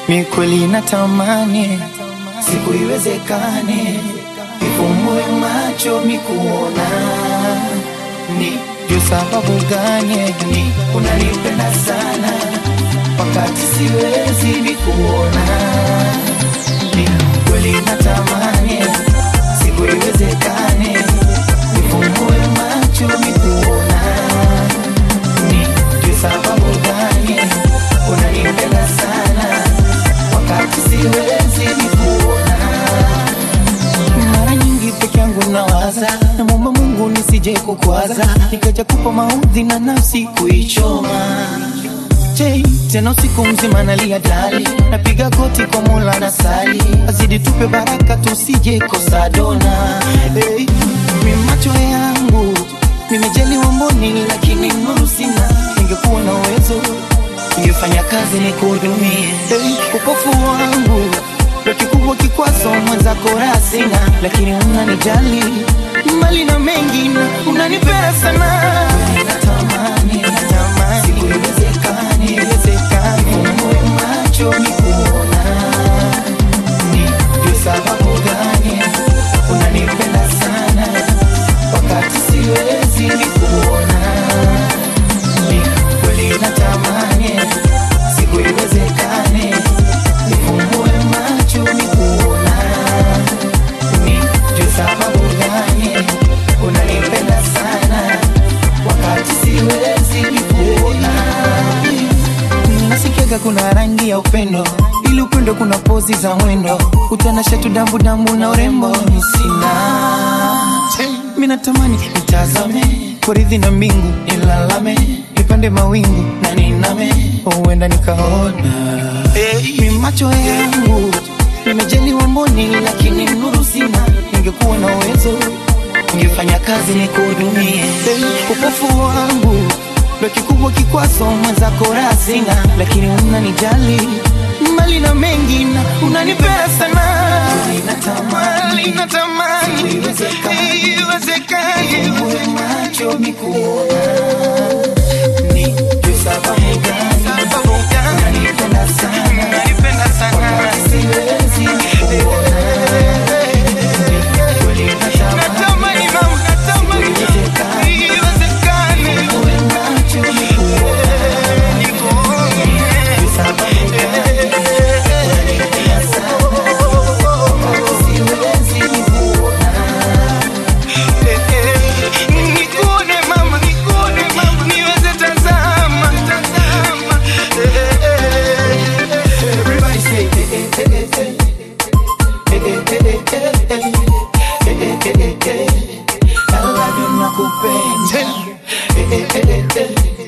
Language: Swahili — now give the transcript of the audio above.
mi kweli natamani siku iwezekane ifumbue macho mikuona ni juu sababu gani ni unanipenda sana wakati siwezi mikuona ni kweli natamani siku iwezekane ifumbue macho mikuona ni juu sababu gani unanipenda sana wakati siwezi mikuona mara nyingi peke yangu nawaza namwomba mungu nisije kukwaza nikaja kupa maudhi na nafsi kuichoma Jay, tena usiku mzima nalia dali napiga goti kwa mola na sali azidi tupe baraka tusije kosa dona hey, mi macho yangu nimejaliwa mboni lakini nuru sina ingekuwa na uwezo ingefanya kazi ni kuhudumie hey, upofu wangu ndo kikubwa kikwazo mwenzako raha sina lakini unanijali mali na mengi na unanipea sana natamani natamani siku iwezekani iwezekani umoe macho ni kuona ni juu sababu gani unanipenda sana wakati siwezi ni kuona ni kweli natamani siku iwezekane nifumbue macho ni kuona ni juu sababu gani unanipenda sana wakati siwezi ni kuona nasikiaga kuna rangi ya upendo ili upendo kuna pozi za mwendo utanashatu dambu dambu na urembo sina mi natamani nitazame kuridhi na mbingu nilalame nipande mawingu na niname huenda nikaona hey, mi macho yangu nimejaliwa mboni lakini nuru sina ningekuwa na uwezo ningefanya kazi ni kuhudumie hey, upofu wangu ndo kikubwa kikwazo mwenzako raha sina lakini unanijali mali na mengi na unanipea sana natamani natamani iwezekani macho mikuona ni juu sababu gani sababu gani unanipenda sana unanipenda sana siwezi kuona kweli natamani mama natamani iwezekani macho mikuona juu sababu gani unanipenda sana siwezi kuona Nikuone mama, nikuone mama, niweze tazama, tazama. Everybody say, eh, eh, eh, eh, eh. Eh, eh, eh, eh, eh, eh. Eh, eh, eh, eh, eh. I love you, nakupenda. Eh, eh, eh, eh, eh.